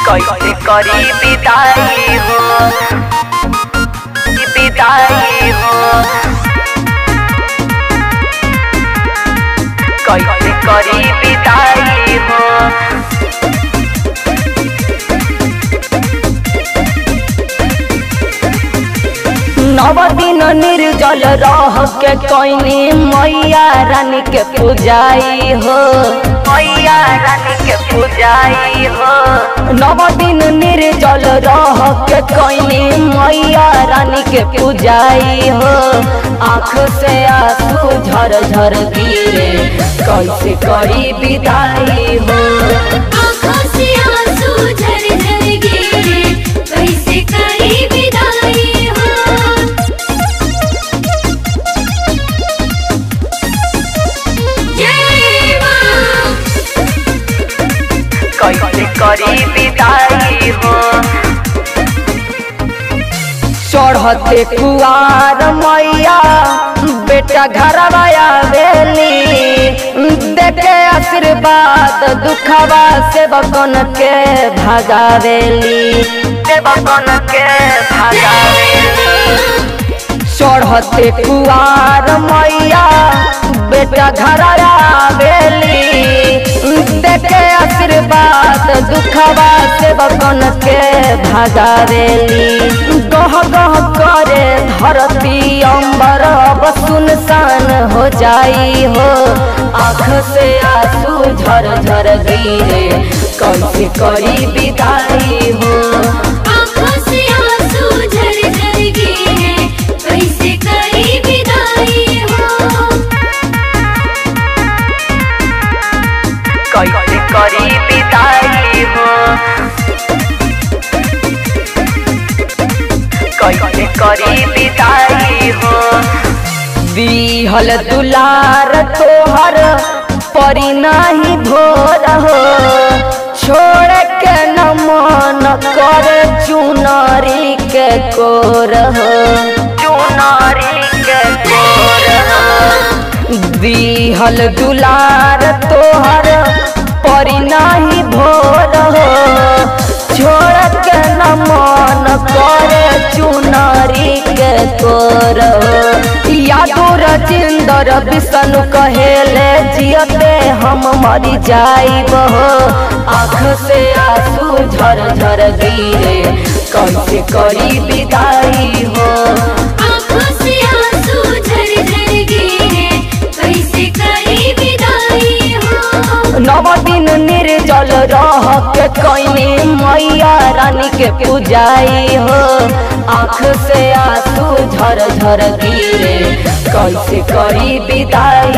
कैसे करी विदाई हो विदाई हो कैसे करी विदाई हो नव दिन निर्जल रह के कैनी मैया रानी के पूजाई हो मैया रानी के पूजाई हो नव दिन निर्जल रह के कैनी मैया रानी के पूजाई हो आँख से आंसू झर झर गिरे कैसे करी विदाई हो आँखों से आंसू झर झर गिरे कैसे करी विदाई हो जय माँ कैसे करी विदाई हो चढ़ते कुआर मैया बेटा घरवा आवेली देखे आशीर्वाद दुखवा से बकन के भगावेली देवकन के भगावेली चढ़ते कुआर मैया बेटा घरवा आवेली देखे आशीर्वाद दुखवा से बकन के भगावेली गह गह करे धरती अंबर अब सुनसान हो जाई हो आँख से आंसू झर झर गिरे कैसे करी विदाई हो आँखों से आंसू झर झर गिरे कैसे करी विदाई हो कैसे करी विदाई हो कैसे करी विदाई हो दिहल दुलार तोहर परी नाही भोर हो छोड़ के न मन कर चुनरी के कोर हो चुनारी के कोर हो दिहल दुलार तोहर परी नाही भोर हो छोड़ के न मन करे चुनरी के तोर हो यादो रजिंदर विष्णु कहेले जियते हम मरी जाइब हो आँख से आंसू झर झर गिरे कैसे करी विदाई हो आँखों से आंसू झर झर गिरे कैसे करी विदाई हो नव दिन निर्जल रह के कैनी मैया रानी के पूजाई हो आँख से आंसू झर झर गिरे कैसे करी विदाई